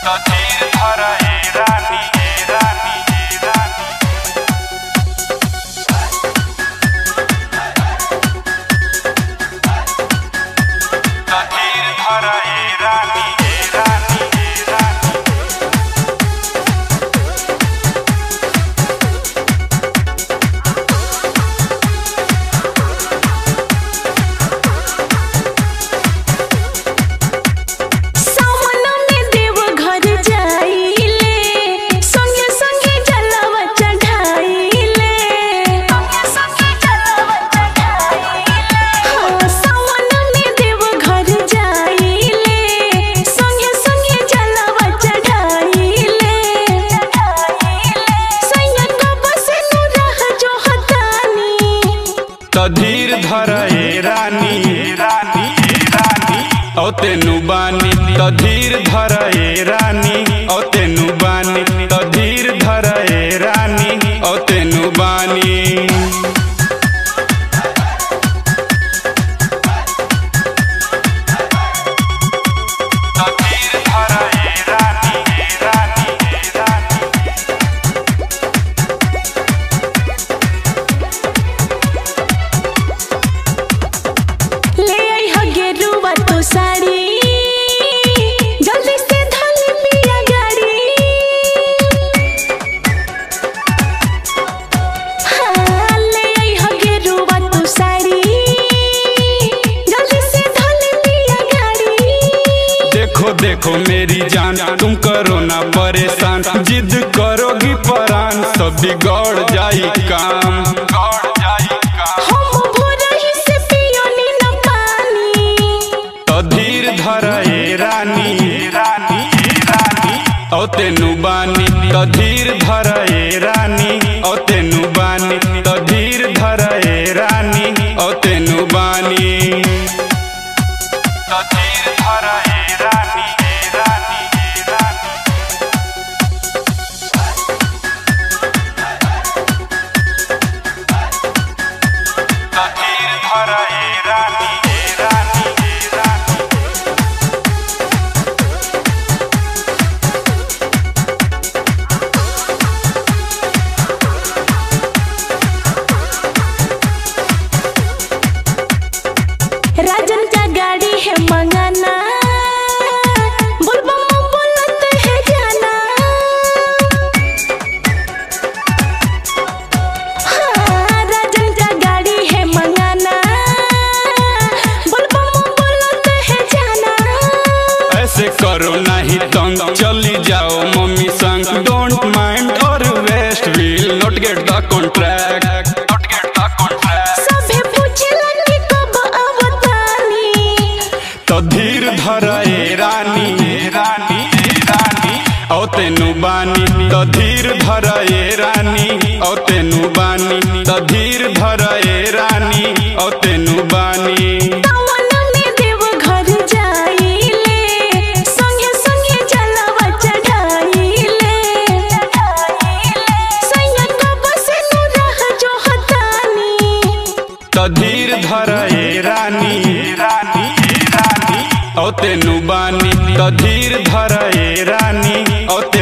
तो धीर धर ए रानी ए रानी ए रानी तो धीर धर ए रानी ए रानी ए रानी सावन में देव घर जाइले संगे संगे जलवा चढ़ाइले संगे संगे जलवा चढ़ाइले हाँ सावन में देव घर जाइले संगे संगे जलवा चढ़ाइले चढ़ाइले सैयद बस नु रह जो हतानी तो धीर धर ए रानी ए रानी ए रानी औ तेनु बानी तो धीर धर ए रानी औ तेनु बानी तो धीर धर ए रानी औ तेनु बानी तो धीर धर ए रानी ए रानी ए रानी ले आई हो गेरुआ तो साड़ी जल्दी से धल लिया गाड़ी हाँ ले आई हो गेरुआ तो साड़ी जल्दी से धल लिया गाड़ी देखो देखो मेरी जान तुम करो ना परेशान जिद करोगी परान सब बिगड़ जाई काम बिगड़ जाई काम हम भोरही से पियोनी न पानी तो धीर धर ए रानी ए रानी ए रानी औ तेनु बानी तो धीर धर ए रानी औ तेनु बानी तो धीर धर ए रानी औ तेनु बानी तो धीर धर ए रानी ए रानी ए रानी तो धीर धर ए रानी ए रानी ए रानी राजन का गाड़ी है मंगाना बुलबम बोलत है जाना हाँ, राजन का गाड़ी है मंगाना बुलबम बोलत है जाना ऐसे करो नहीं तंग चली जाओ मम्मी संग डोंट माइंड और west will not get the contract not get the contract सभे पूछलन कि कब अवतानी तो धीर धर ए रानी ए रानी ए रानी औ तेनु बानी तो धीर धर ए रानी औ तेनु बानी तो धीर धर ए रानी औ तेनु बानी सावन में देव घर जाइले संगे संगे जलवा चढ़ाइले सैयद बस नु रह जो हतानी तो धीर धर ए रानी ए रानी ए रानी औ तेनु बानी तो धीर धर ए रानी औ